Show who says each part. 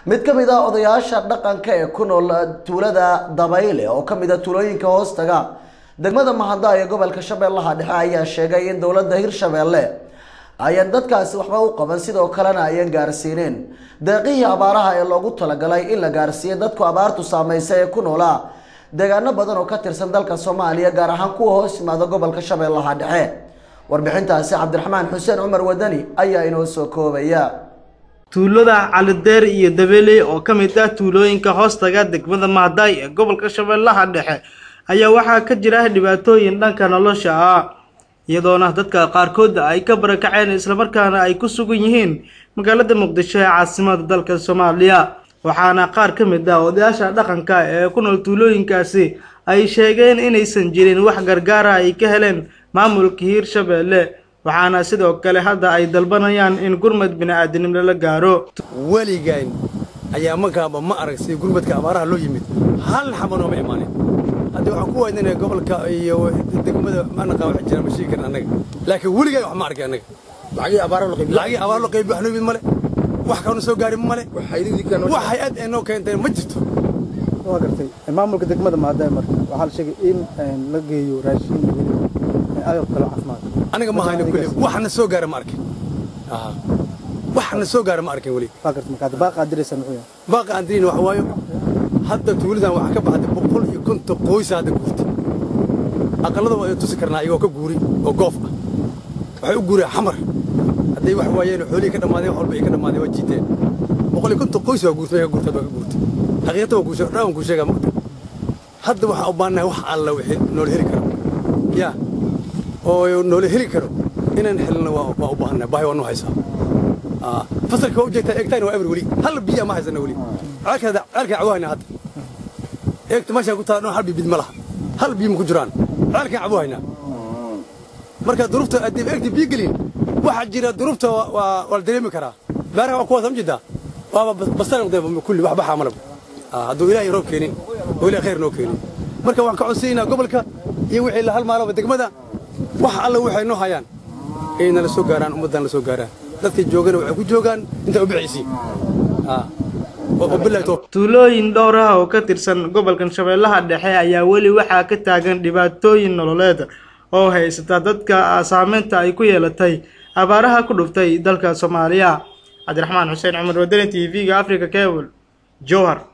Speaker 1: mid ka mid ah odayaasha dhaqanka ee ku nool tuulada dabayle oo ka mid a tuulooyinka hoostaga degmada mahada ee gobolka shabeellaha dhexe ayaa sheegay in dowladda hirshabeelle ayaan dadkaasi waxba u qaban sidoo kalena ayaan gaarsiinin deeqihii abaaraha ee loogu talagalay in la gaarsiiyo dadku abaartu saameysay ee ku noolaa deegaano badan oo ka tirsan dalka soomaaliya gaar ahaan kuwa hoos yimaada gobolka shabeellaha dhexe warbixintaasi cabdiraxmaan xuseen cumar wadani ayaa inoo soo koobaya
Speaker 2: tuulada calideer iyo dabeeley oo ka mid ah tuulooyinka hoostaga degmada mahadaay ee gobolka shabeellaha dhexe ayaa waxaa ka jira dhibaatooyin dhanka nolosha ah iyadoona dadka qaarkood ay ka barakaceen islamarkaana ay ku sugan yihiin magaalada muqdisho ee caasimada dalka soomaaliya waxaana qaar ka mid ah odayaasha dhaqanka ee ku nool tuulooyinkaasi ay sheegeen inaysan jirin wax gargaara ay ka heleen maamulka hiirshabeelle waxaana sidoo kale hadda ay dalbanayaan in gurmad bini'aadanimo lala gaaro
Speaker 3: weligaan ayaa markaaba ma arag sida gurmadka abaaraha loo yimid hal xaba nooma imaanin haddii waxaan ku waydinaya gobolka iyo degmada manaqa wax jira ma sheegi karin annaga laakiin weligaan wax ma arkay annaga lacagii abaar loo qaybi wax noo yimid male wax kaanu soo gaarin male wax hay-ad ee noo keentay ma jirto
Speaker 4: waa gartay maamulka degmada maadaay marka waxaa la sheegay in la geeyo raashin iyo weliba agab kale caafimaad
Speaker 3: aniga ma hayno kulli waxna soo gaara ma arkin waxna soo gaara ma arkin weli
Speaker 4: waa gartay marka baaqa aad diraysaa muxuu yahay
Speaker 3: baaqa aan dirin wax waayo hadda tuuladan waxaa ka baxday boqol iyo konton qoysa hadda guurtay aqallada waa tusi karnaa iyagoo ka guuri oo goof ah waxay u guureen xamar hadday wax waayeen xoolihii ka dhammaadeen wax walba ay ka dhammaadeen waa jiiteen boqol iyo konton qoys waa guurtay ka guurtay waa ka guurtay xaqiiqata waa kuushe dhaan kuu sheegaa maqta hadda waxaan u baahanahay wax alla wixii noola heli karo yaa oo noola heli karo inaan helno waa u baahannahay baahi waa noo haysaa fasalka waa u jeegtaa eegtaana waa eber weli hal biyaa ma haysana weli ceelkaa cabuhayna hadda eegta meeshaan ku taala hal bibid ma laha hal biyo ma ku jiraan ceelkaan cabuhaynaa marka duruufta adib eegta biyo gelin waxaa jira duruufta waa la dareemi karaa beeraha waa kuwaas amjidaa waaba basal kulli wax baxaa malab hadduu ilaahay roob keenin oo ilahay khayr noo keenin marka waxaan ka codsaynaa gobolka iyo wixii la halmaalaba degmada wax alla waxay noo hayaan inay la soo gaaraan ummaddan la soo gaaraan dadka joogana waxay ku joogaan intaa u bixaysiin
Speaker 2: tuulooyin dhowr ah oo ka tirsan gobolkan shabeellaha dhexe ayaa weli waxaa ka taagan dhibaatooyin nololeed oo haysata dadka saameynta ay ku yeelatay abaaraha ku dhuftay dalka soomaaliya cabdiraxmaan xuseen cumar wadani t v-ga africa cable jowhar